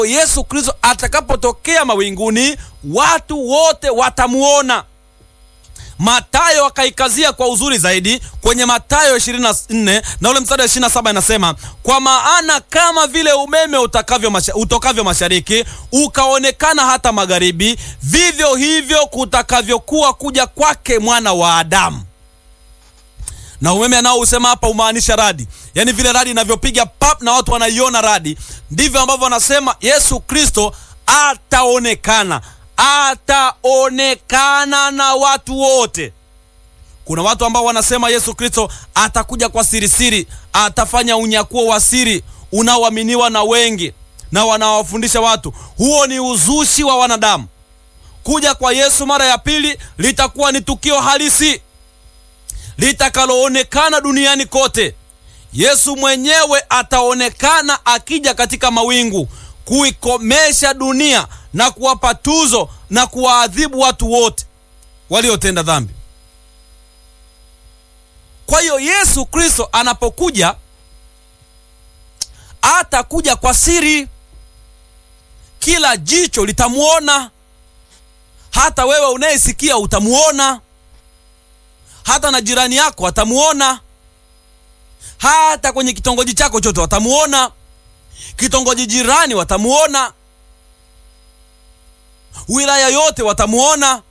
Yesu Kristo atakapotokea mawinguni, watu wote watamuona. Matayo akaikazia kwa uzuri zaidi kwenye Matayo 24 na ule mstari wa 27 inasema, kwa maana kama vile umeme utakavyo masha, utokavyo mashariki ukaonekana hata magharibi, vivyo hivyo kutakavyokuwa kuja kwake mwana wa Adamu. Na umeme anaousema hapa umaanisha radi, yaani vile radi inavyopiga pap na watu wanaiona radi, ndivyo ambavyo wanasema Yesu Kristo ataonekana ataonekana na watu wote. Kuna watu ambao wanasema Yesu Kristo atakuja kwa sirisiri, atafanya unyakuo wa siri unaoaminiwa na wengi na wanawafundisha watu. Huo ni uzushi wa wanadamu. Kuja kwa Yesu mara ya pili litakuwa ni tukio halisi litakaloonekana duniani kote. Yesu mwenyewe ataonekana akija katika mawingu kuikomesha dunia na kuwapa tuzo na kuwaadhibu watu wote waliotenda dhambi. Kwa hiyo Yesu Kristo anapokuja atakuja kwa siri, kila jicho litamwona, hata wewe unayesikia utamwona, hata na jirani yako atamwona, hata kwenye kitongoji chako chote watamuona, kitongoji jirani watamuona wilaya yote watamuona.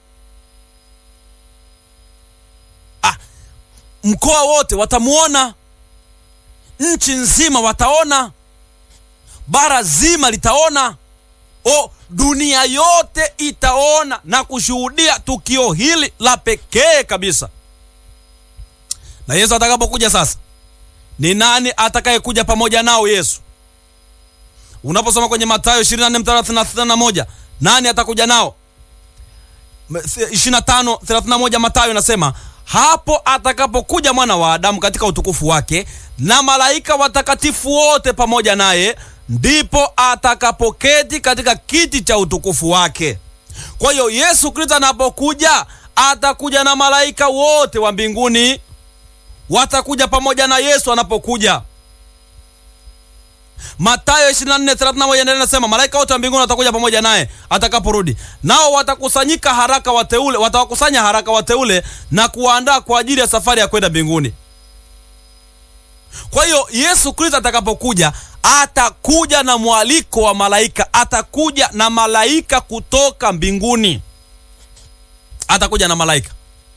Ah, mkoa wote watamuona, nchi nzima wataona, bara zima litaona, o dunia yote itaona na kushuhudia tukio hili la pekee kabisa. Na Yesu atakapokuja sasa, ni nani atakayekuja pamoja nao Yesu? Unaposoma kwenye Mathayo 24 mstari 31 nani atakuja nao? 25 31 Mathayo nasema hapo atakapokuja mwana wa Adamu katika utukufu wake na malaika watakatifu wote pamoja naye, ndipo atakapoketi katika kiti cha utukufu wake. Kwa hiyo Yesu Kristo anapokuja atakuja na malaika wote wa mbinguni, watakuja pamoja na Yesu anapokuja. Mathayo 24:31 endelea nasema malaika wote wa mbinguni watakuja pamoja naye atakaporudi, nao watakusanyika haraka wateule, watawakusanya haraka wateule na kuwaandaa kwa ajili ya safari ya kwenda mbinguni. Kwa hiyo Yesu Kristo atakapokuja atakuja na mwaliko wa malaika, atakuja na malaika kutoka mbinguni, atakuja na malaika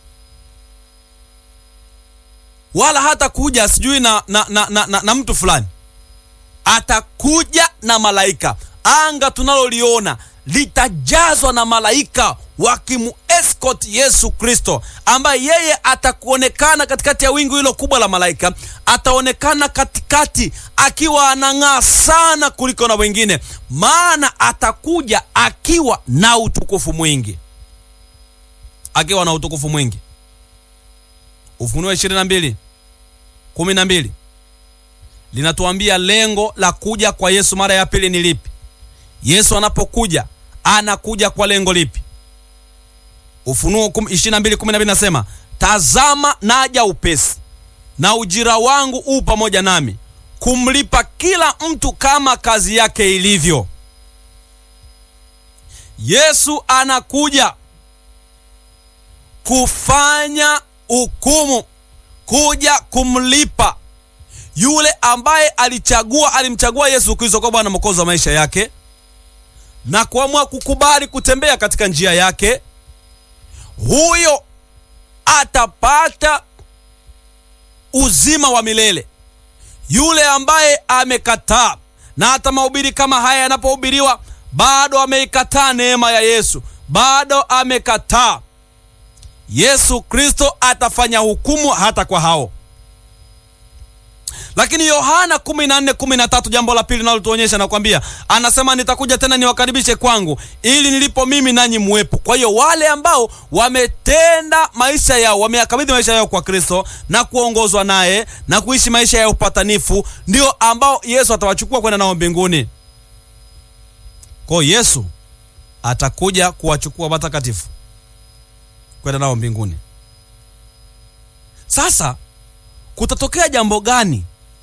wala hata kuja sijui na, na, na, na, na, na mtu fulani atakuja na malaika. Anga tunaloliona litajazwa na malaika wakimuescort Yesu Kristo, ambaye yeye atakuonekana katikati ya wingu hilo kubwa la malaika. Ataonekana katikati akiwa anang'aa sana kuliko na wengine, maana atakuja akiwa na utukufu mwingi, akiwa na utukufu mwingi. Ufunuo 22 12 linatuambia lengo la kuja kwa Yesu mara ya pili ni lipi? Yesu anapokuja anakuja kwa lengo lipi? Ufunuo 22:12 nasema, tazama naja upesi, na ujira wangu u pamoja nami, kumlipa kila mtu kama kazi yake ilivyo. Yesu anakuja kufanya hukumu, kuja kumlipa yule ambaye alichagua alimchagua Yesu Kristo kwa Bwana Mwokozi wa maisha yake na kuamua kukubali kutembea katika njia yake, huyo atapata uzima wa milele. Yule ambaye amekataa, na hata mahubiri kama haya yanapohubiriwa, bado ameikataa neema ya Yesu, bado amekataa, Yesu Kristo atafanya hukumu hata kwa hao. Lakini Yohana 14:13 jambo la pili linalotuonyesha nakwambia, anasema nitakuja tena niwakaribishe kwangu, ili nilipo mimi nanyi muwepo. Kwa hiyo wale ambao wametenda maisha yao, wameyakabidhi maisha yao kwa Kristo na kuongozwa naye na kuishi maisha ya upatanifu, ndio ambao Yesu atawachukua kwenda nao mbinguni. Kwa hiyo Yesu atakuja kuwachukua watakatifu kwenda nao mbinguni. Sasa kutatokea jambo gani